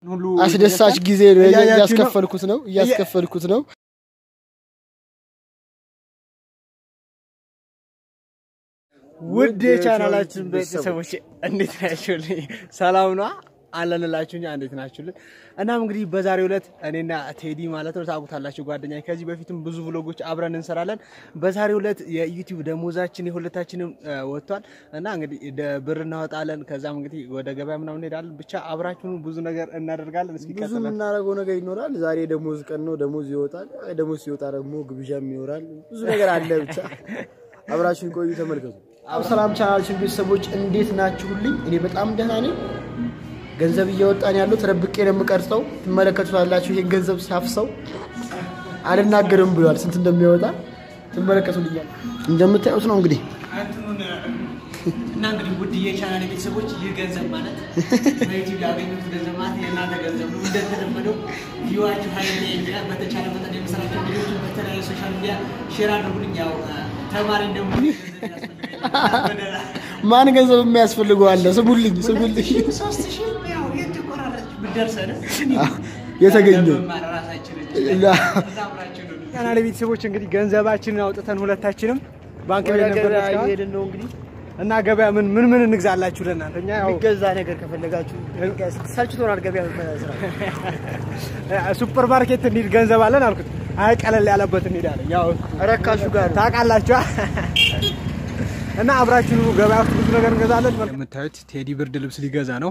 ሁሉ አስደሳች ጊዜ ነው እያያችሁ ነው? እያስከፈልኩት ነው እያስከፈልኩት ነው። ውድ የቻናላችን ቤተሰቦች እንዴት ናችሁልኝ? ሰላም ነዋ አለንላችሁ እኛ እንዴት ናችሁልን? እናም እንግዲህ በዛሬው ዕለት እኔና ቴዲ ማለት ነው ታውቁታላችሁ ጓደኛ ከዚህ በፊትም ብዙ ብሎጎች አብረን እንሰራለን። በዛሬው ዕለት የዩቲዩብ ደሞዛችን የሁለታችንም እ፣ ወጥቷል እና እንግዲህ ደ- ብር እናወጣለን። ከዛም እንግዲህ ወደ ገበያ ምናምን እንሄዳለን። ብቻ አብራችሁን ብዙ ነገር እናደርጋለን። እስኪ ብዙ ቀጥለን የምናደርገው ነገር ይኖራል። ዛሬ ደሞዝ ቀን ነው። ደሞዝ ይወጣል። ደሞዝ ሲወጣ ደግሞ ግብዣም ይኖራል። ብዙ ነገር አለ። ብቻ አብራችሁን ቆዩ፣ ተመልከቱ። ሰላም ቻናላችን ቤተሰቦች እንዴት ናችሁልኝ? እኔ በጣም ደህና ነኝ። ገንዘብ እያወጣን ያለው ተደብቄ ነው የምቀርጸው። ትመለከቱታላችሁ። ይሄን ገንዘብ ሲያፍሰው አልናገርም ብሏል። ስንት እንደሚያወጣ ትመለከቱልኛል። እንደምታዩት ነው እንግዲህ እና እንግዲህ ውድ የቻናል ቤተሰቦች ይህ ገንዘብ ማለት በዩቲዩብ ያገኙት ገንዘብ ማለት የእናንተ ገንዘብ ነው። እንደተለመደው ቪዋችሁ ሀይል የሚላል በተቻለ መጠን የምሰራቸው ቪዲዮችን በተለያዩ ሶሻል ሚዲያ ሼር አድርጉልኝ። ያው ተማሪ እንደመሆኔ ገንዘብ ያስፈልገኛል። ማን ገንዘብ የሚያስፈልገው አለ? ስሙልኝ፣ ስሙልኝ። ሶስት ሺህ ያው የተቆራረጠች ብትደርሰን የተገኘው ቻናል ቤተሰቦች እንግዲህ ገንዘባችንን አውጥተን ሁለታችንም ባንክ ቤት ወደ ነበር ገበያ እስካሁን። እየሄድን ነው እንግዲህ እና ገበያ ምን ምን ምን እንግዛላችሁ ለእናንተ እኛ ያው የሚገዛ ነገር ከፈለጋችሁ ሰልችቶናል። ገበያ ስራ ሱፐር ማርኬት እንሂድ ገንዘብ አለን አልኩት። አይ ቀለል ያለበት እንሄዳለን። ያው ረካሹ ጋር ታውቃላችሁ እና አብራችሁ ገበያ ውስጥ ብዙ ነገር እንገዛለን። የምታዩት ቴዲ ብርድ ልብስ ሊገዛ ነው።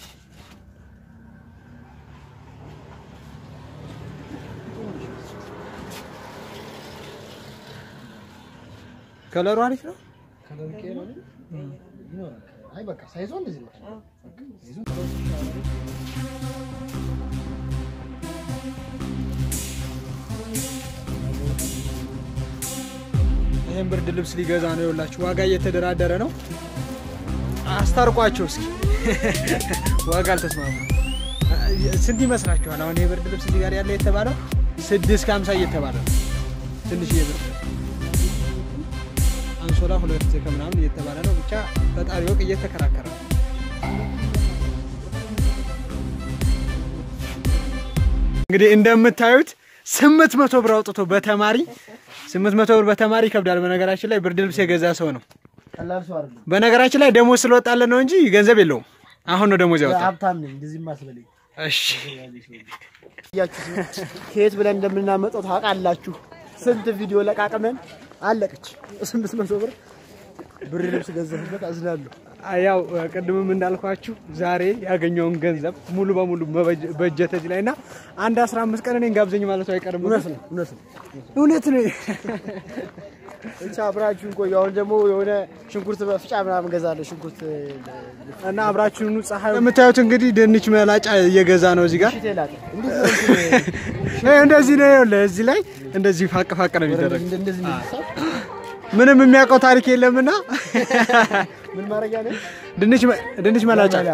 ከለሩ አሪፍ ነው። አይ በቃ ሳይዞ እንደዚህ ነው። ይህን ብርድ ልብስ ሊገዛ ነው። ይኸውላችሁ ዋጋ እየተደራደረ ነው። አስታርቋቸው እስኪ ዋጋ አልተስማሙ። ስንት ይመስላችኋል? አሁን ይሄ ብርድ ልብስ እዚህ ጋር ያለ የተባለው ስድስት ከሀምሳ እየተባለ ነው። ትንሽ ብር አንሶላ ሁለት ከምናምን እየተባለ ነው። ብቻ ፈጣሪ ወቅ እየተከራከረ ነው። እንግዲህ እንደምታዩት ስምንት መቶ ብር አውጥቶ በተማሪ ስምንት መቶ ብር በተማሪ ይከብዳል። በነገራችን ላይ ብርድ ልብስ የገዛ ሰው ነው። ቀላል ሰው አይደለም። በነገራችን ላይ ደሞዝ ስለወጣለን ነው እንጂ ገንዘብ የለውም። አሁን ነው ደሞዝ ያወጣል። ሀብታም ነኝ እንደዚህ ማስበለኝ እሺ እያችሁ ከየት ብለን እንደምናመጣው ታውቃላችሁ። ስንት ቪዲዮ ለቃቅመን አለቀች። ስምንት መቶ ብር ብር ልብስ ገዛሁበት። አዝናለሁ። ያው ቅድምም እንዳልኳችሁ ዛሬ ያገኘውን ገንዘብ ሙሉ በሙሉ በጀት እዚህ ላይ እና አንድ 15 ቀን እኔን ጋብዘኝ ማለቱ አይቀርም። እውነት ነው፣ እውነት ነው። እውነት ነው። ብቻ አብራችሁን ቆዩ። አሁን ደግሞ የሆነ ሽንኩርት በፍጫ ምናምን ገዛለሁ። ሽንኩርት እና አብራችሁኑ ፀሐይ የምታዩት እንግዲህ ድንች መላጫ እየገዛ ነው እዚህ ጋር ሽቴ ላጠ እንዴት ነው እንትን ይሄ እንደዚህ ነው። ይኸውልህ እዚህ ላይ እንደዚህ ፋቅ ፋቅ ነው የሚደረግ። እንደ- እንደዚህ ነው የሚሰራው? ምንም የሚያውቀው ታሪክ የለምና ምን ማድረጊያ ነው? ድንች መ- ድንች መላጫ መላ።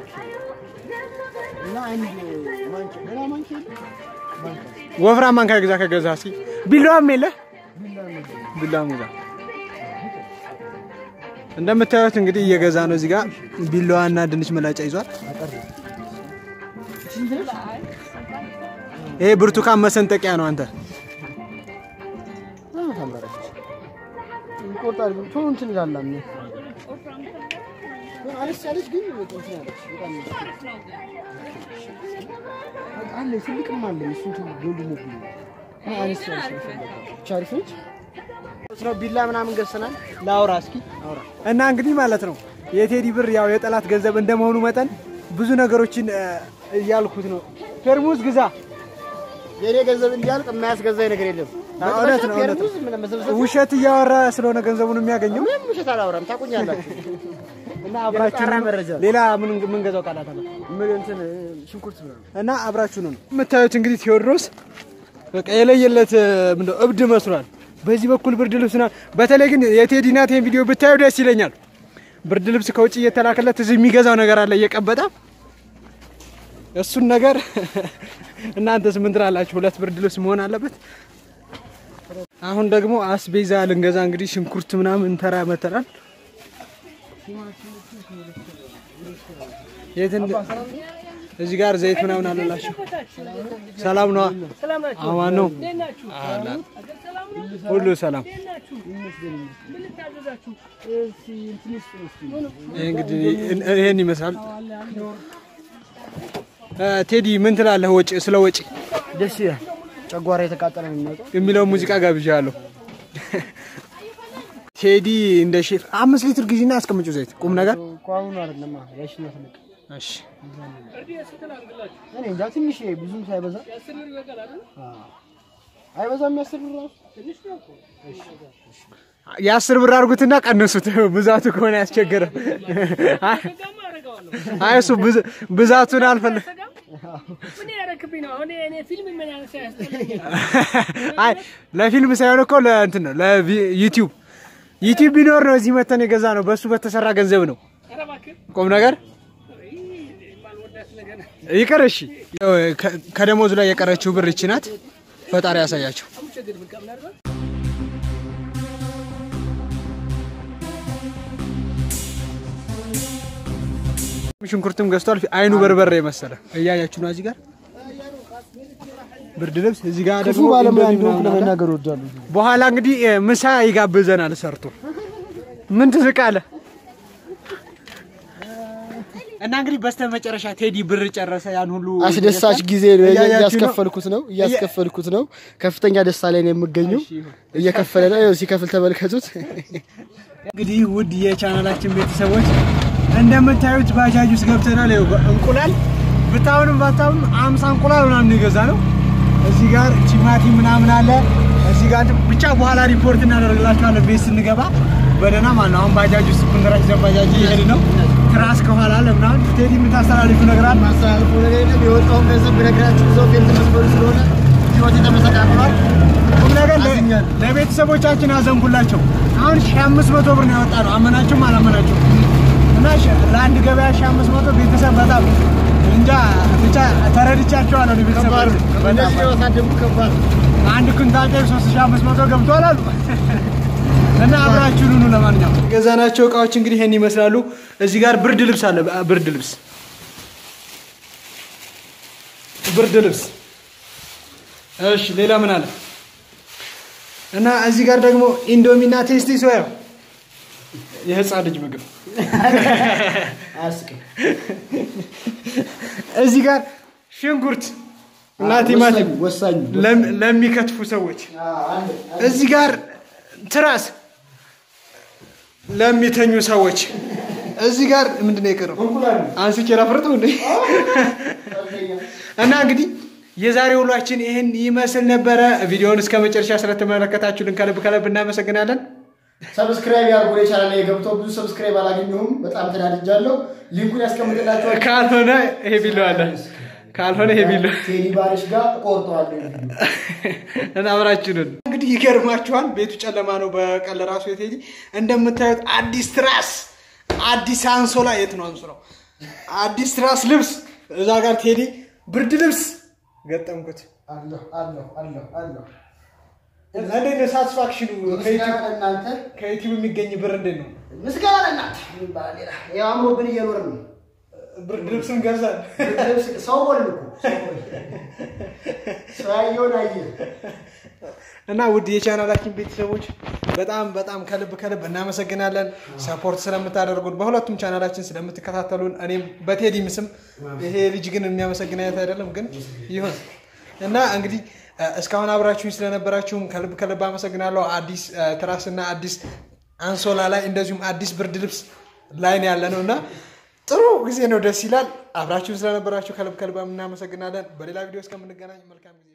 እና አንድ ማንኪያ ሌላ ማንኪያ የለም? ማንኪያ ወፍራም ማንካ ግዛ ከገዛ እስኪ ቢላዋም የለ ቢላዋም ግዛ። እንደምታዩት እንግዲህ እየገዛ ነው እዚህ ጋር ቢላዋና ድንች መላጫ ይዟል። ስንት ነች? ይሄ ብርቱካን መሰንጠቂያ ነው። አንተ አዎ፣ ታምራለች። ይቆርጣል ግን ቶሎ እንትን ይላል። አምኜ ግን አነስ ያለች ግን በቃ እንትን ያለች በጣም በቃ አለ ትልቅም አለ እሱ እንትን ጎልድ ነው ብሎ እና አነስ ያለች ነው የፈለገው። ብቻ አሪፍ ነች። ነው ቢላ ምናምን ገዝተናል። ላውራ እስኪ አውራ እና እንግዲህ ማለት ነው የቴዲ ብር ያው የጠላት ገንዘብ እንደመሆኑ መጠን ብዙ ነገሮችን እ፣ እያልኩት ነው። ፌርሙዝ ግዛ። የኔ ገንዘብ እንዲያልቅ የማያስገዛኝ ነገር የለም። አዎ፣ እውነት ነው፣ እውነት ነው። ፌርሙዝ ምን መሰብሰብ ውሸት እያወራ ስለሆነ ገንዘቡን የሚያገኘው ምንም ውሸት አላወራም። ታውቁኛላችሁ። እና አብራችሁ የጠራ መረጃ ሌላ ምን ምን ገዛው ቃላት አለ ምን እንትን ሽንኩርት ምናምን እና አብራችሁ ነው የምታዩት። እንግዲህ ቴዎድሮስ በቃ የለየለት ምንድነው እብድ መስሏል። በዚህ በኩል ብርድ ልብስ ና በተለይ ግን የቴዲ ናት ይሄን ቪዲዮ ብታዩ ደስ ይለኛል። ብርድ ልብስ ከውጭ እየተላከለት እዚህ የሚገዛው ነገር አለ እየቀበጠ እሱን ነገር እናንተስ ምን ትላላችሁ? ሁለት ብርድ ልብስ መሆን አለበት። አሁን ደግሞ አስቤዛ ልንገዛ እንግዲህ ሽንኩርት ምናምን ተራ መተናል። የት እንደ እዚህ ጋር ዘይት ምናምን አለላችሁ። ሰላም ነው? አማን ነው? ሁሉ ሰላም። ይህ እንግዲህ ይሄን ይመስላል። እ፣ ቴዲ ምን ትላለህ? ወጪ ስለ ወጪ ደስ ይላል። ጨጓራ የተቃጠለ ነው የሚመጣው። የሚለውን ሙዚቃ ጋብዣለሁ። ቴዲ እንደ ሼፍ አምስት ሊትር ግዢና አስቀምጪው ዘይት ቁም ነገር ቋሙን አይደለም ያሽና ትልቅ እሺ እኔ እንጃ ትንሽ ብዙም ሳይበዛ አዎ። አይበዛም። ያስር ብር ራሱ የአስር ብር አድርጉትና ቀንሱት። ብዛቱ ከሆነ ያስቸገረ አይ እሱ ብዝ- ብዛቱን አልፈለግ አይ ለፊልም ሳይሆን እኮ ለእንትን ነው ለዩቲዩብ ዩቲዩብ ቢኖር ነው እዚህ መተን የገዛ ነው። በእሱ በተሰራ ገንዘብ ነው። ቁም ነገር ይቅር። እሺ ያው ከ- ከደሞዙ ላይ የቀረችው ብር ይቺ ናት። ፈጣሪ ያሳያቸው። ሽንኩርትም ገዝቷል። አይኑ በርበሬ መሰለ እያያችሁ ነው። እዚህ ጋር ብርድ ልብስ፣ እዚህ ጋር ክፉ ደግሞ ባለሙያ ኢንዶሚ እንደሆንኩ ምናምን አለ። ለመናገር እወዳለሁ። በኋላ እንግዲህ እ፣ ምሳ ይጋብዘናል ሰርቶ። ምን ትስቃለህ? እና እንግዲህ በስተመጨረሻ ቴዲ ብር ጨረሰ። ያን ሁሉ አስደሳች ጊዜ ነው እያያችሁ ነው? እያስከፈልኩት ነው እያስከፈልኩት ነው። ከፍተኛ ደስታ ላይ ነው የምገኘው። እሺ፣ ይሁን። እየከፈለ ነው። ይኸው ሲከፍል ተመልከቱት። እንግዲህ ውድ የቻናላችን ቤተሰቦች እንደምታዩት ባጃጅ ውስጥ ገብተናል። ይኸው እንቁላል ብታውንም ባታውንም አምሳ እንቁላል ምናምን የገዛ ነው። እዚህ ጋር ቲማቲም ምናምን አለ። እዚህ ጋር እንትን ብቻ በኋላ ሪፖርት እናደርግላችኋለን ቤት ስንገባ በደህና ማለት ነው። አሁን ባጃጅ ውስጥ ኩንድራ ይዘን ባጃጅ እየሄድ ነው። ትራስ ከኋላ አለ ምናምን። ቴዲ የምታስተላልፉ ነገር አለ? ማስተላለፉ ነገር የለም። የወጣውን ገንዘብ ብነግራችሁ ሰው ፌልት መስመሩ ስለሆነ ህይወት የተመሰቃቅሏል። ቁም ነገር ለ- አዝኛለሁ። ለቤተሰቦቻችን አዘንኩላቸው። አሁን ሺህ አምስት መቶ ብር ነው ያወጣ ነው። አመናችሁም አላመናችሁም እና ሺ- ለአንድ ገበያ ሺህ አምስት መቶ ቤተሰብ በጣም እንጃ ብቻ ተረድቻቸዋለሁ። እኔ ቤተሰብ ከባድ ነው። በጣም እንደዚህ የወሳደጉ ከባድ ነው። አንድ ኩንታል ጤፍ ሶስት ሺህ አምስት መቶ ገብቷል አሉ እና አብራችሁን ሁኑ። ለማንኛውም የገዛናቸው እቃዎች እንግዲህ ይሄን ይመስላሉ። እዚህ ጋር ብርድ ልብስ አለ። ብርድ ልብስ ብርድ ልብስ እሺ፣ ሌላ ምን አለ? እና እዚህ ጋር ደግሞ ኢንዶሚና ቴስቲ ሶያ የህፃን ልጅ ምግብ። አያስቅም። እዚህ ጋር ሽንኩርት እና ቲማቲም ወሳኝ ለም- ለሚከትፉ ሰዎች። አንድ እዚህ ጋር ትራስ ለሚተኙ ሰዎች። እዚህ ጋር ምንድን ነው የቀረው? እንቁላል አንስቼ ላፍርጠው እንዴ? እና እንግዲህ የዛሬ ውሏችን ይህን ይመስል ነበረ። ቪዲዮውን እስከ መጨረሻ ስለተመለከታችሁልን ከልብ ከልብ እናመሰግናለን። ሰብስክራይብ ያርጉ። የቻናል ላይ ገብተው ብዙ ሰብስክራይብ አላገኘሁም። በጣም ተናድጃለሁ። ሊንኩን ያስቀምጥላችኋል። ካልሆነ ይሄ ቢሎ አለ፣ ካልሆነ ይሄ ቢሎ ቴዲ ባሪሽ ጋር እቆርጠዋለሁ። እና አብራችሁንን እንግዲህ ይገርማችኋል። ቤቱ ጨለማ ነው። በቀን ለራሱ የቴዲ እንደምታዩት አዲስ ትራስ፣ አዲስ አንሶላ። የት ነው አንሶላው? አዲስ ትራስ ልብስ፣ እዛ ጋር ቴዲ ብርድ ልብስ ገጠምኩት። አለሁ አለሁ አለሁ አለሁ። እንዴት ነው ሳቲስፋክሽኑ? ምስጋና ለእናንተ ከዩቲዩብ የሚገኝ ብር እንዴት ነው? ምስጋና ለእናንተ። ምን ይባላል ሌላ? ያው አምሮብን እየኖርን ነው። ብርድ ልብስም ገዛል። ልብስ- ሰው ሆንን እኮ ሰው ሆንን። ሰው ያየውን አየ። እና ውድ የቻናላችን ቤተሰቦች በጣም በጣም ከልብ ከልብ እናመሰግናለን። ሰፖርት ስለምታደርጉን በሁለቱም ቻናላችን ስለምትከታተሉን፣ እኔም በቴዲም ስም ይሄ ልጅ ግን የሚያመሰግን አይነት አይደለም፣ ግን ይሁን እና እንግዲህ እ፣ እስካሁን አብራችሁኝ ስለነበራችሁም ከልብ ከልብ አመሰግናለሁ። አዲስ እ፣ ትራስና አዲስ አንሶላ ላይ እንደዚሁም አዲስ ብርድ ልብስ ላይ ነው ያለ ነው እና ጥሩ ጊዜ ነው፣ ደስ ይላል። አብራችሁን ስለነበራችሁ ከልብ ከልብ እናመሰግናለን። በሌላ ቪዲዮ እስከምንገናኝ መልካም ጊዜ